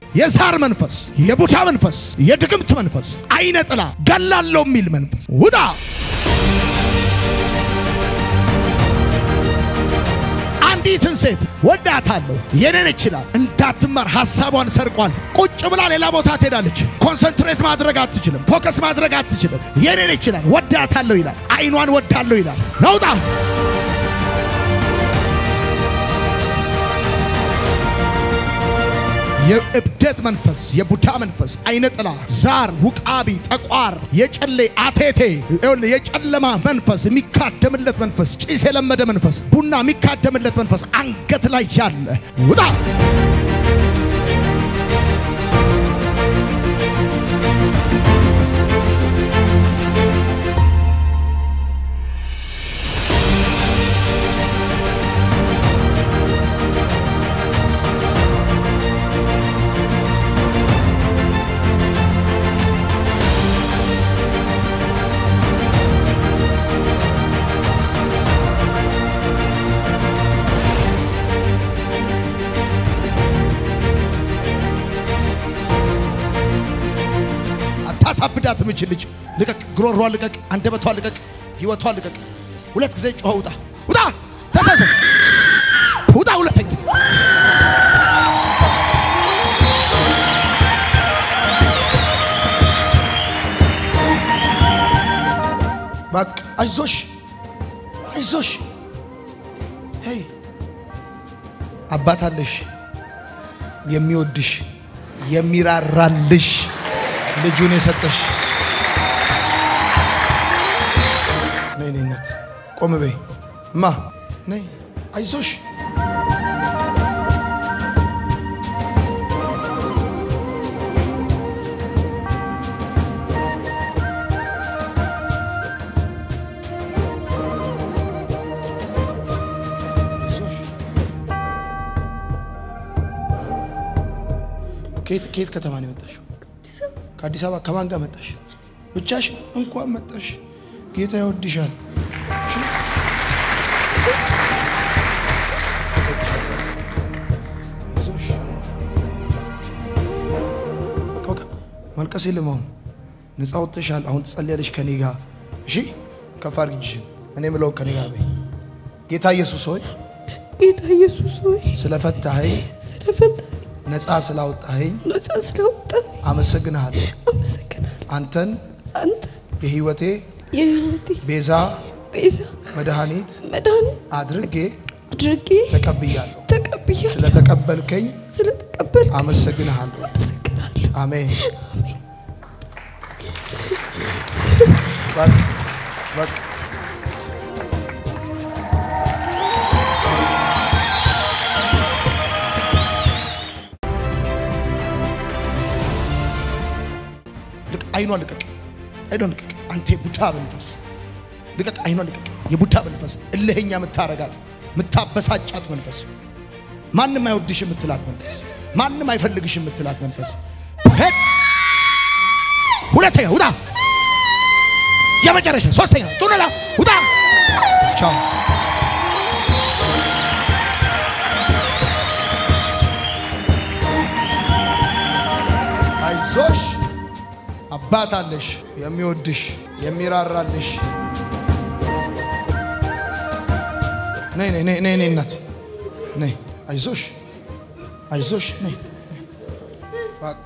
የዛር መንፈስ፣ የቡታ መንፈስ፣ የድግምት መንፈስ፣ አይነ ጥላ ገላለው የሚል መንፈስ ውጣ። አንዲትን ሴት ወዳታለሁ የኔን ይችላል እንዳትማር ሀሳቧን ሰርቋል። ቁጭ ብላ ሌላ ቦታ ትሄዳለች። ኮንሰንትሬት ማድረግ አትችልም። ፎከስ ማድረግ አትችልም። የኔን ይችላል ወዳታለሁ ይላል። አይኗን ወዳለሁ ይላል። ነውጣ የእብደት መንፈስ፣ የቡዳ መንፈስ፣ አይነ ጥላ፣ ዛር፣ ውቃቢ፣ ጠቋር፣ የጨሌ አቴቴ፣ የጨለማ መንፈስ፣ የሚካደምለት መንፈስ፣ ጭስ የለመደ መንፈስ፣ ቡና የሚካደምለት መንፈስ አንገት ላይ ያለ ውጣ። አታሳብዳት ምችል ልጅ ልቀቅ፣ ግሮሯ ልቀቅ፣ አንደበቷ ልቀቅ፣ ህይወቷ ልቀቅ። ሁለት ጊዜ ጮኸ ውጣ፣ ውጣ፣ ተሳሰ ውጣ፣ ሁለተኛ በቃ አይዞሽ፣ አይዞሽ። ሄይ አባት አለሽ የሚወድሽ የሚራራልሽ ልጁን የሰጠሽ ነይ ነይ እናት ቆም በይ እማ ነይ አይዞሽ አይዞሽ። ከየት ከየት ከተማ ነው የመጣሽው? ከአዲስ አበባ ከማን ጋር መጣሽ? ብቻሽ? እንኳን መጣሽ። ጌታ ይወድሻል። እሺ? አይዞሽ። በቃ በቃ ማልቀስ የለም። አሁን ነፃ ወጥተሻል። አሁን ትጸልያለሽ ከኔ ጋር እሺ? ከፍ አድርጊ እጅሽን። እኔ የምለውን ከኔ ጋር በይ። ጌታ ኢየሱስ ሆይ ጌታ ኢየሱስ ሆይ ስለፈታኸኝ፣ ስለፈታኝ ነፃ ስላወጣኸኝ ነፃ ስላወጣኝ አመሰግንሃለሁ። አመሰግናለሁ። አንተን አንተ የህይወቴ የህይወቴ ቤዛ ቤዛ መድኃኒት መድኃኒት አድርጌ አድርጌ ተቀብያለሁ። ተቀብያለሁ። ስለተቀበልከኝ ስለተቀበል አመሰግንሃለሁ። አመሰግናለሁ። አሜን። አሜን። በቃ በቃ ልቅ አይኗ ልቀቅ፣ አይኗ ልቀቅ። አንተ የቡዳ መንፈስ ልቀቅ፣ አይኗ ልቀቅ። የቡዳ መንፈስ እልህኛ የምታረጋት የምታበሳጫት መንፈስ ማንም አይወድሽ የምትላት መንፈስ ማንም አይፈልግሽ የምትላት መንፈስ ሄድ። ሁለተኛ ውጣ። የመጨረሻ ሶስተኛ ጩነላ ውጣ። ቻው አይዞሽ፣ አባት አለሽ የሚወድሽ የሚራራልሽ። ነይ ነይ ነይ ነይ ነይ እናት ነይ። አይዞሽ አይዞሽ ነይ። በቃ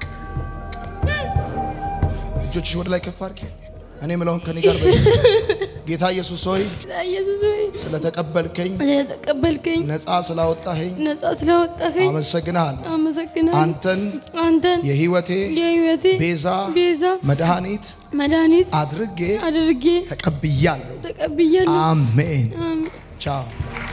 እጆችሽ ወደ ላይ ከፍ አድርጊ። እኔ የምለውን ከኔ ጋር በይ። ጌታ ኢየሱስ ሆይ ጌታ ኢየሱስ ሆይ ስለተቀበልከኝ ስለተቀበልከኝ ነፃ ስላወጣኸኝ ነፃ ስላወጣኸኝ አመሰግንሃለሁ። አመሰግናለሁ። አንተን አንተን የህይወቴ የህይወቴ ቤዛ ቤዛ መድኃኒት መድኃኒት አድርጌ አድርጌ ተቀብያለሁ። ተቀብያለሁ። አሜን። አሜን። ቻው።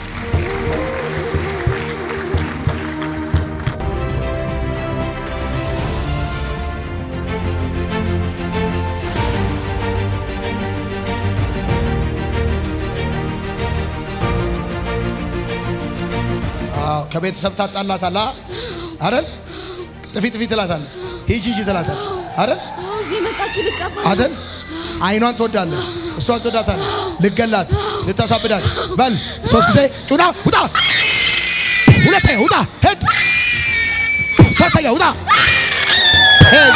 አዎ ከቤተሰብ ታጣላታል አይደል? ጥፊ ጥፊ ትላታል። ሂጂ ሂጂ ትላታል አይደል? አዎ፣ እዚህ የመጣችሁ ልጠፋ አይደል? አይኗን ትወዳለህ፣ እሷን ትወዳታለህ። ልገላት፣ ልታሳብዳት። በል ሶስት ጊዜ ጩና ውጣ፣ ሁለተኛ ውጣ፣ ሄድ ሶስተኛ ማሳያ ውጣ። ሄሎ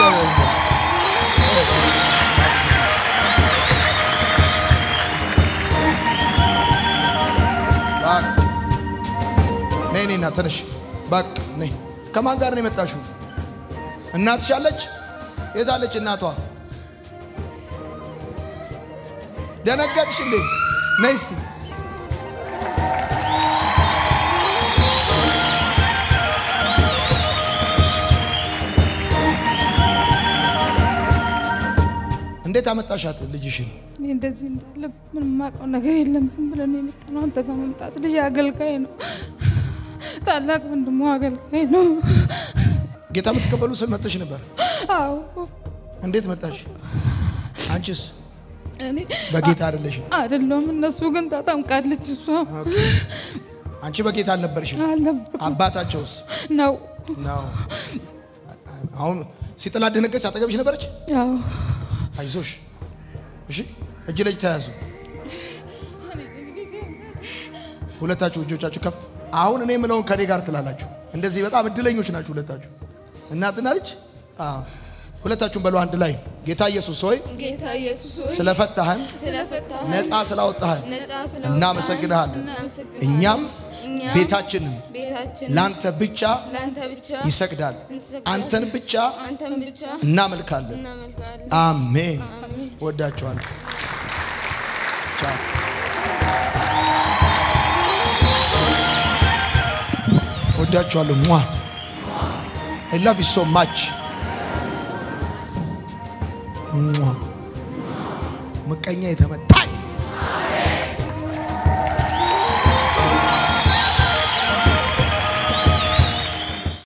ነይ ነይና ተነሽ። በቃ ነይ። ከማን ጋር ነው የመጣሽው? እናትሽ አለች? የታለች እናቷ? ደነገጥሽ እንዴ? ነይ እስቲ እንዴት አመጣሻት ልጅሽን? እኔ እንደዚህ እንዳለ ምንም የማውቀው ነገር የለም። ዝም ብለን ነው የመጣነው። አንተ ጋር መምጣት ልጅ አገልጋይ ነው፣ ታላቅ ወንድሞ አገልጋይ ነው። ጌታ የምትቀበሉ ስል መጥተሽ ነበር። አዎ እንዴት መጣሽ? አንቺስ እኔ በጌታ አይደለሽም። አይደለሁም። እነሱ ግን ታጠምቃለች። እሷ አንቺ በጌታ አልነበርሽም። አልነበርኩም አባታቸውስ ነው። ነው። አሁን ሲጥላ ደነገች። አጠገብሽ ነበረች። አዎ አይዞሽ፣ እሺ። እጅ ለእጅ ተያዙ። ሁለታችሁ እጆቻችሁ ከፍ። አሁን እኔ የምለውን ከኔ ጋር ትላላችሁ። እንደዚህ በጣም እድለኞች ናችሁ ሁለታችሁ፣ እናትና ልጅ። አዎ፣ ሁለታችሁም በሉ አንድ ላይ ጌታ ኢየሱስ ሆይ ጌታ ኢየሱስ ሆይ ስለፈታህን ስለፈታህ ነፃ ስላወጣህን ነፃ ስላወጣህ እናመሰግንሃለን። እናመሰግንሃለን። እኛም እኛም ቤታችንም ቤታችን ላንተ ብቻ ለአንተ ብቻ ይሰግዳል። እንሰግዳለን። አንተን ብቻ አንተን ብቻ እናመልካለን። እናመልካለን። አሜን። አሜን። ወዳቸዋለሁ። ቻው። ወዳቸዋለሁ። ሟ I love you so much. ሟ ምቀኛ የተመታ